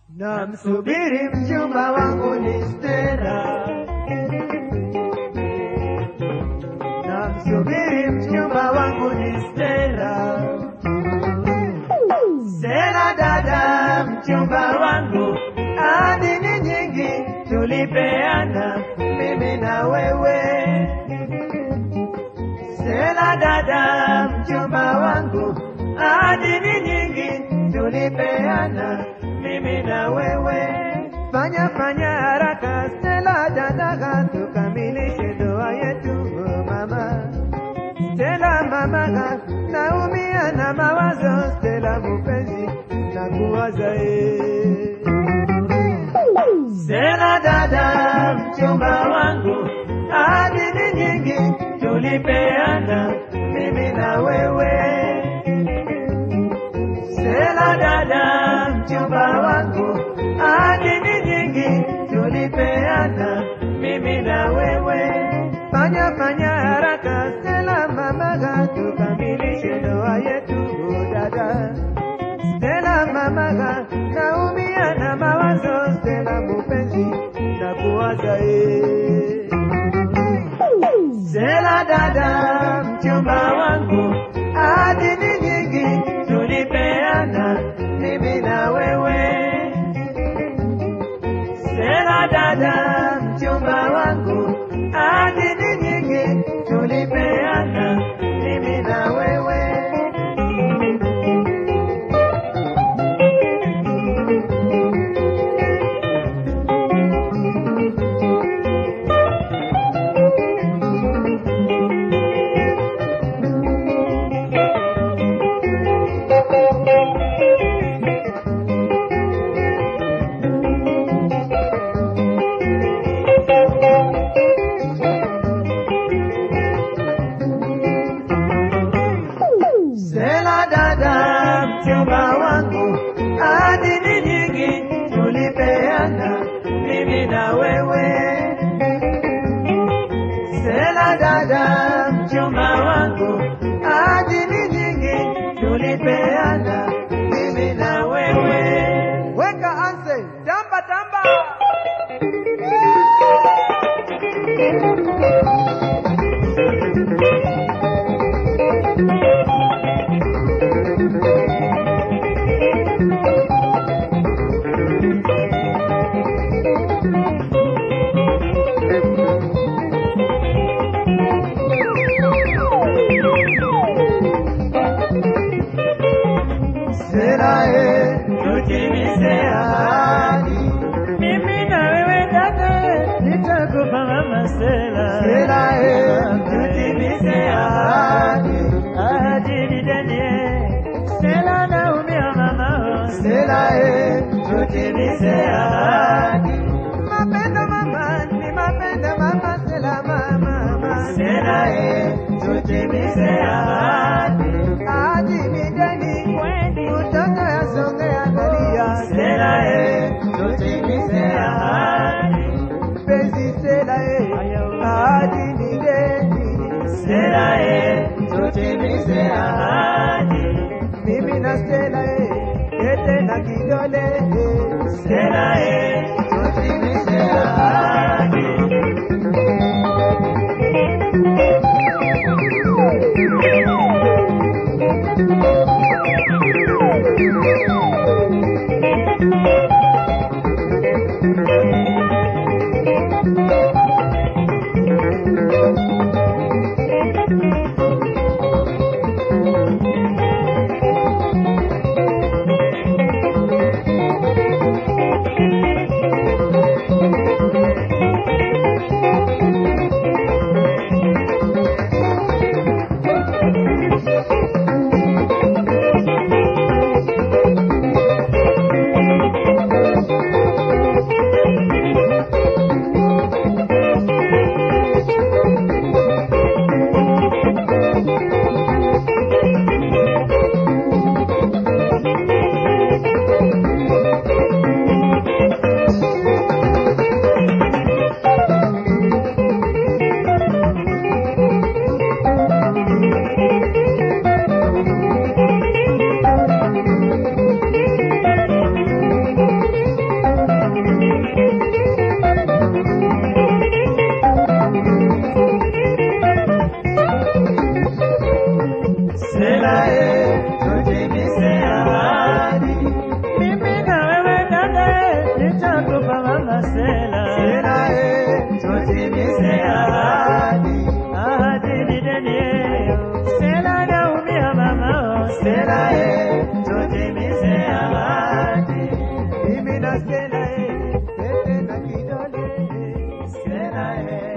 Namsubiri mchumba wangu ni Stella, namsubiri mchumba wangu ni Stella. Stella dada, mchumba wangu, adini nyingi tulipeana mimi na wewe. Stella dada, mchumba wangu, adini nyingi tulipeana mimi na wewe. Fanya fanya haraka Stella dada, tukamilishe ndoa yetu mama. Stella mama, naumia na mawazo Stella mupenzi, na kuwaza eh. Stella dada, mchumba wangu, adini nyingi tulipeana mimi na wewe. Stella dada, mchumba wangu, adini nyingi tulipeana mimi na wewe. Fanya fanya haraka Stella mamaga, tukamilishe ndoa yetu dada. Stella mamaga, naumia na mawazo Stella mupenzi, na kuwaza eh. Stella dada, mchumba wangu, adini nyingi tulipeana mimi na wewe. Stella dada, mchumba wangu, adini nyingi tulipeana mimi na wewe. Stella dada, mchumba wangu, adini nyingi tulipeana mimi na wewe. Stella dada, mchumba wangu, adini nyingi tulipeana mimi na wewe. Weka anse, tamba tamba. Serae, tutimize ahadi. Mimi na wewe dada, nitakupa mama Stella. Serae, tutimize ahadi. Ahadi ni deni, Stella naumia mama. Serae, tutimize ahadi. Mapendo mama, ni mapendo mama, Stella mama, mama. Serae, tutimize ahadi. Ahadi ni deni, kutoka yasonge angalia. Serae, tutimize ahadi. Penzi Serae, ahadi ni deni. Serae, tutimize ahadi. Mimi na Stella eh, kete na kidole eh. Stella eh, tutimize ahadi. Sela, eh.